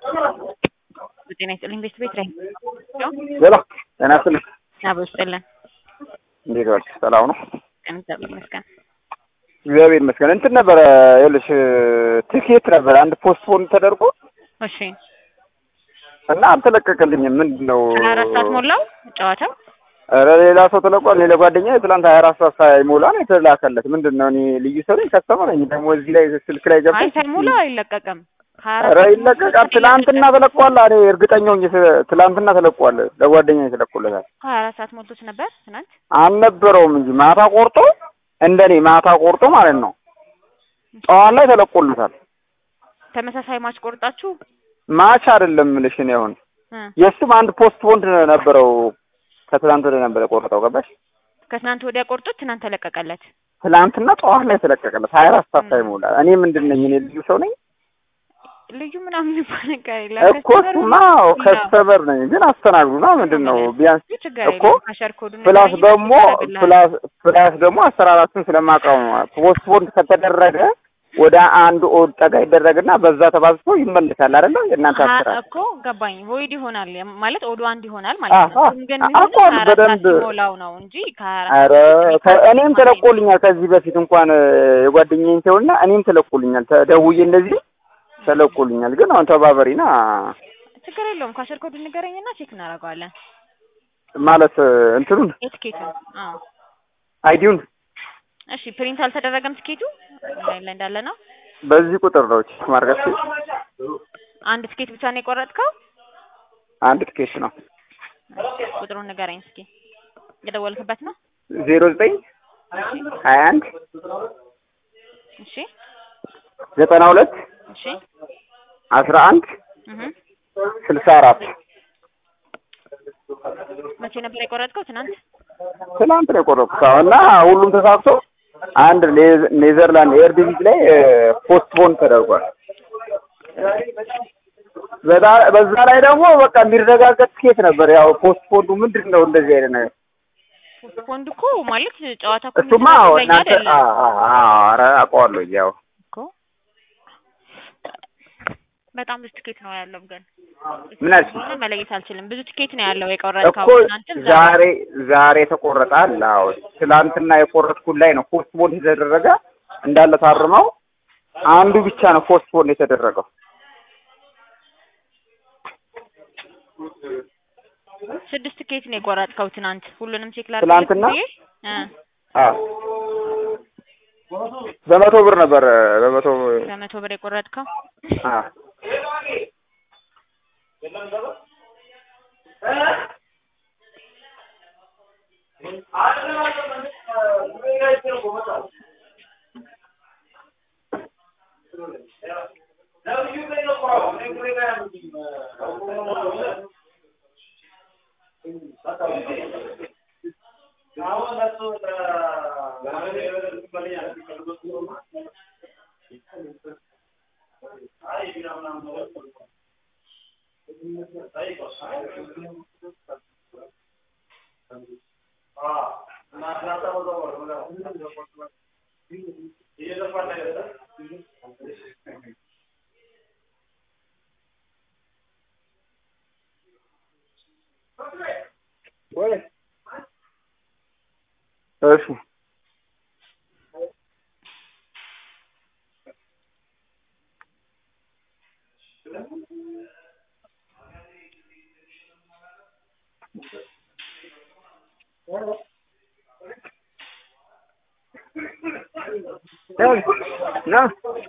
ጤና ይስጥልኝ ቤት ቤት ላይ ሄሎ ጤና ይስጥልኝ። አቦ ይስጥልን። እንዴት ዋልሽ? ሰላም ነው? ቀን እግዚአብሔር ይመስገን። እግዚአብሔር ይመስገን። እንትን ነበረ ይኸውልሽ ትኬት ነበረ አንድ ፖስትፖን ተደርጎ እሺ እና አልተለቀቀልኝም። ምንድን ነው ሀያ አራት ሰዓት ሞላው ጨዋታው? ኧረ ሌላ ሰው ተለቋል። ሌላ ጓደኛ ትላንት ሀያ አራት ሰዓት ሳይሞላ ነው የተላከለት። ምንድን ነው እኔ ልዩ ሰው ነኝ ከስተመር ነኝ። ደግሞ እዚህ ላይ ስልክ ላይ አይ ገብተሽ ሳይሞላ አይለቀቅም። ሀያ አራት ኧረ ሰዓት ይለቀቃል። ሞልቶ ትላንትና ተለቋል። እኔ እርግጠኛ ሆኜ ስ- ትላንትና ተለቋል። ለጓደኛ ተለቆለታል። ሀያ አራት ሰዓት ሞልቶት ነበር ትናንት። አልነበረውም እንጂ ማታ ቆርጦ እንደኔ ማታ ቆርጦ ማለት ነው ጠዋት ላይ ተለቆለታል። ተመሳሳይ ማች ቆርጣችሁ ማች አይደለም የምልሽ እኔ አሁን እ የእሱም አንድ ፖስት ፖንድ ነበረው ከትላንት ወዲያ ነበር የቆረጠው ገባሽ? ከትናንት ወዲያ ቆርጦት ትናንት ተለቀቀለት። ትላንትና ጠዋት ላይ ተለቀቀለት ሀያ አራት ሰዓት ሳይሞላ። እኔ ምንድን ነኝ እኔ ልዩ ሰው ነኝ ልዩ ምናምን የሚባል ነገር የለም። እኮ እሱማ ከስተመር ነኝ፣ ግን አስተናግዱና ምንድን ነው ቢያንስ ችግር እኮ የለም። ካሸር ኮዱን ፕላስ ንገረኝ፣ ደግሞ ያደርግልሃል። ፕላስ ፕላስ ደግሞ አሰራራችን ስለማውቀው ነው። ፖስት ፖንድ ከተደረገ ወደ አንድ ኦድ ጠጋ ይደረግና በዛ ተባዝቶ ይመልሳል አይደለ? የእናንተ ሀ- አሰራር እኮ ገባኝ። ቮይድ ይሆናል ያ- ማለት ኦዶ አንድ ይሆናል ማለት ነው። አሀ፣ እሱም ግን አዎ፣ የሚሆነው አውቀዋለሁ ሀያ አራት ሰዓት በደንብ። ሲሞላው ነው እንጂ ከሀያ አራት ኧረ ሰዓት ከ- በፊት እኔም ተለቆልኛል ከዚህ በፊት እንኳን እ፣ የጓደኛዬን ተውና እኔም ተለቆልኛል። ተደውዬ እንደዚህ ተለቆልኛል። ግን አሁን ተባበሪና ችግር የለውም። ካሸር ኮዱን ንገረኝና ቼክ እናደርገዋለን። ማለት እ፣ እንትኑን የትኬቱን አዎ። አይዲውን እሺ ፕሪንት አልተደረገም ትኬቱ ኦንላይን ላይ እንዳለ ነው። በዚህ ቁጥር ነው ቼክ ማድረግ አንድ ትኬት ብቻ ነው የቆረጥከው? አንድ ትኬት ነው ቁጥሩን ንገረኝ እስኪ። የደወልክበት ነው? ዜሮ ዘጠኝ ሀያ አንድ እሺ ዘጠና ሁለት እሺ አስራ አንድ እህ ስልሳ አራት መቼ ነበር የቆረጥከው? ትናንት። ትናንት ነው የቆረጥኩት። አዎ፣ እና ሁሉም ተሳክቶ አንድ ኔዘ- ኔዘርላንድ ኤር ዲቪዝ ላይ ፖስትፖን ተደርጓል። በዛ- በዛ ላይ ደግሞ በቃ የሚረጋገጥ ትኬት ነበር። ያው ፖስትፖንዱ ምንድን ነው እንደዚህ አይነት ነገር ፖስትፖንድ እኮ ማለት ጨዋታ እኮ እሱማ አዎ፣ የሚደረግ እናንተ አይደለም አ- አ- አ- ኧረ አውቀዋለሁ ያው እኮ በጣም ብዙ ትኬት ነው ያለው ግን ምን አልሽ? ሆነ መለየት አልችልም። ብዙ ትኬት ነው ያለው የቆረጥከው እኮ ትናንትም ዛሬ ዛሬ ዛሬ ተቆረጠ አለ። አዎ ትላንትና የቆረጥኩት ላይ ነው ፖስትፖን የተደረገ እንዳለ ታርመው አንዱ ብቻ ነው ፖስትፖን የተደረገው። ስድስት ትኬት ነው የቆረጥከው ትናንት። ሁሉንም ቼክ ላድርግ ትናንትና? ብዬ እ አዎ በመቶ ብር ነበር በመቶ በመቶ ብር የቆረጥከው አዎ እሺ ና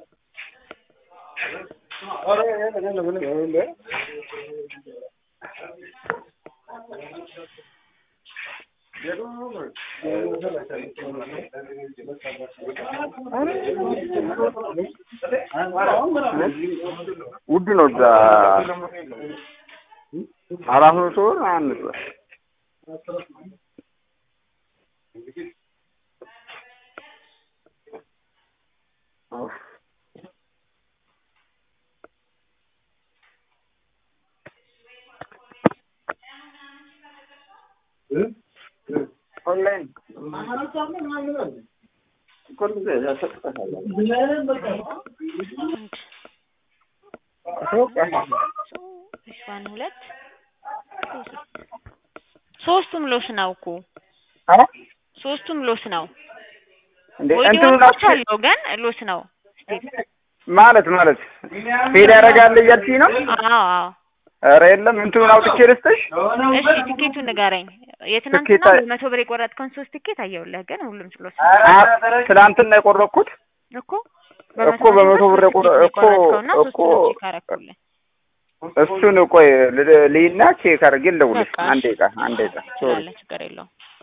ውድ ነው እዛ አራት መቶ ብር አንድ ብር ኦንላይን ዋን ሁለት ሶስቱም ሎስ ነው እኮ አ ሶስቱም ሎስ ነው። እንዴ ወይ እንትኑ ዲወርኮች አለው ግን ሎስ ነው ስቲል። ማለት ማለት ፌል ያደርጋል እያልሽኝ ነው? አዎ አዎ። ኧረ የለም እንትኑን አውጥቼ ልስጥሽ። እሺ ቲኬቱን ንገረኝ። የትናንትና ትኬት አይ- በመቶ ብር የቆረጥከውን ሶስት ቲኬት አየሁልህ፣ ግን ሁሉም ሎስ ነው አ- ትናንትና የቆረጥኩት እኮ እኮ በመቶ ብር የቆረ- እኮ የቆረጥከውና እኮ ሶስቱን ቼክ አደረኩልህ። እሱን ቆይ ል- ልይና ቼክ አድርጌ ልደውልልሽ። በቃ አንዴ ዕቃ አንዴ ዕቃ ሶሪ ትችላለህ፣ ችግር የለውም።